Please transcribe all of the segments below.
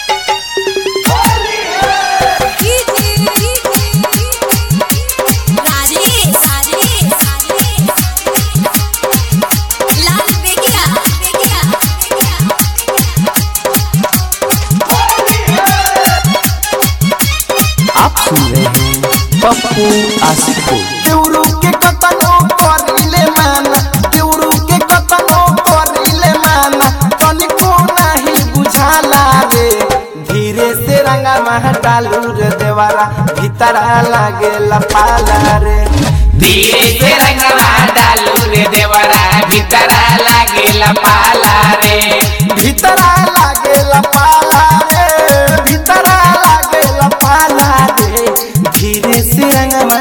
आप सुन रहे हैं पप्पू आशिक को देउरू के कतनो करिले माना देउरू के कतनो करिले माना तनिको नाही बुझाला रे धीरे से रंगा मह डालू रे देवारा भीतरा लागेला पाला रे धीरे से रंगवा डालू रे देवरा भीतरा लागेला पाला रे भीतरा लागेला पाला रे भीतरा लागेला पाला रे धीरे से रंगा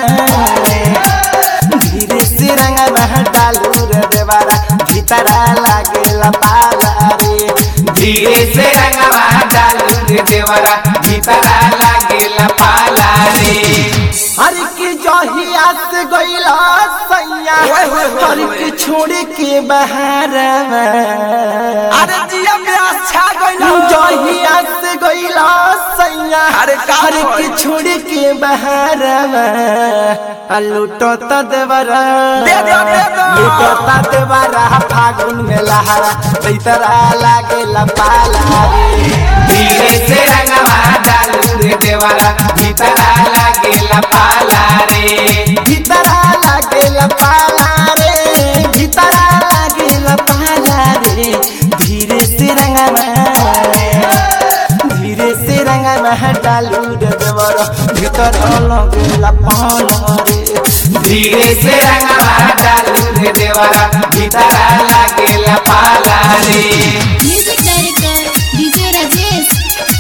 धीरे से रंगा मह डालू रे देवारा भीतरा लागेला पाला रे धीरे से रंगवा डालू रे देवरा भीतरा लागेला पाला रे हर के जहिया से गईला सैया हर के छोड़ के बहारवा अरे जिया में अच्छा गइला जहिया से गईला सैया अरे का हर के होई? छोड़ के बहारवा आ लूटो त देवरा दे दो, दे दो। लूटो त देवरा फागुन में लहरा तैतरा लागेला पाला रे धीरे से रंगवा डालू रे देवरा भीतरा लागेला पाला रे भीतरा लागेला पाला रे भीतरा लागेला पाला रे धीरे से रंगवा धीरे से रंगवा डालू रे देवर भीतर लगेला पाला रे धीरे से रंगवा डालू रे देवरा भीतरा लागेला पाला रे म्यूजिक डायरेक्टर डीजे राजेश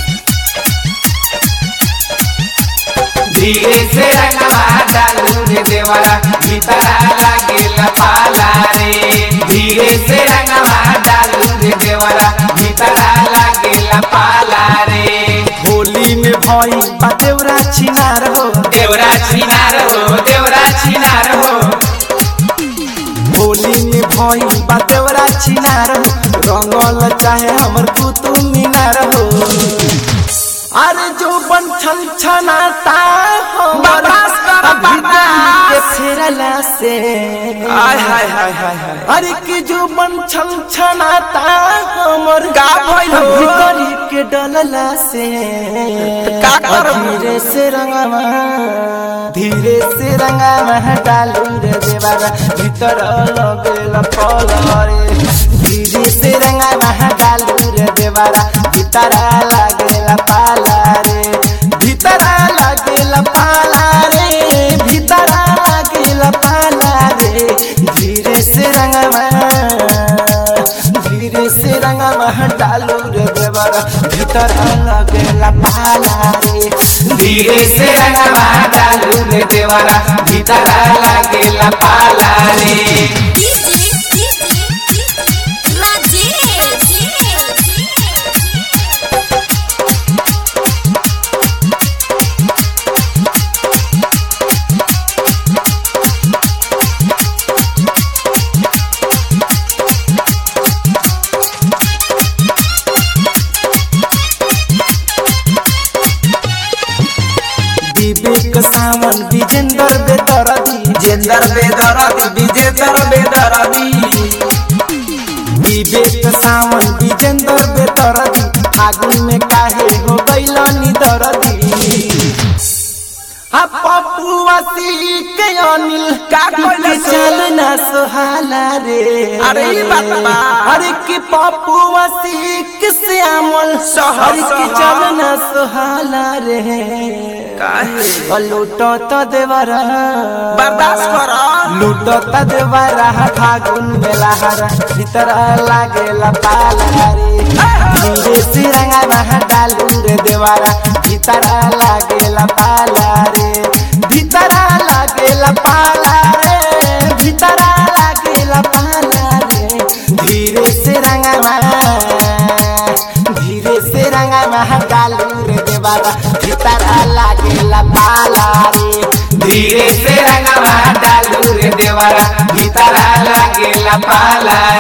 धीरे से रंगवा डालू रे देवरा भीतरा लागेला पाला रे धीरे से रंगवा डालू रे देवरा भीतरा लागेला पाला रे होली में भई बा देवरा छिनार हो देवरा छिनार हो देवरा छिनार हो होली में भई बा देवरा छिनार हो रंगल चाहे हमर कुतुब मीनार हो अरे जो बन छन छनाता हमर बर्दाश्त कर, अभी दिल के बर्दाश्त। फेरला से हाय हाय हाय हाय हाय अरे कि जो बन छन छनाता हमर का भइल हो? भीतरी के डलला से का करब? धीरे से रंगवा धीरे से रंगवा डालू रे देवारा भीतर लगेला पल रे धीरे से रंगवा डालू रे देवारा भीतर लागेला पाला रे भीतर लागेला पाला रे भीतर लागेला पाला रे धीरे से रंगवा धीरे से रंगवा डालू रे देवारा भीतर लगेला पाला रे धीरे से रंगवा डालू रे देवरा भीतरा लागेला पाला रे विवेक सावन विजेंद्र बेतरदी जेंदर बेदरदी विजेंदर बेदरदी विवेक सावन विजेंद्र बेतरदी फागुन में काहे हो गइलनी दरदी आ पपुआसी के अनिल का कइले से? चल ना सोहाला रे अरे ई बात बा। अरे कि पपुआसी के श्यामल सह- अरे कि सह। चल ना सोहाला रे काहे लूटो तो देवरा बर्दाश्त कर लूटो त देवरा फागुन में लहरा भीतर लागेला पाला रे धीरे से रंगा डालू रे देवरा भीतर लागेला पाला रे भीतर लागेला पाला रे भीतर लागेला पाला रे धीरे से रंगा धीरे से रंगा डालू रे देवरा भीतर लागेला पाला रे धीरे से रंगवा डालू रे देवरा भीतरा लागेला पाला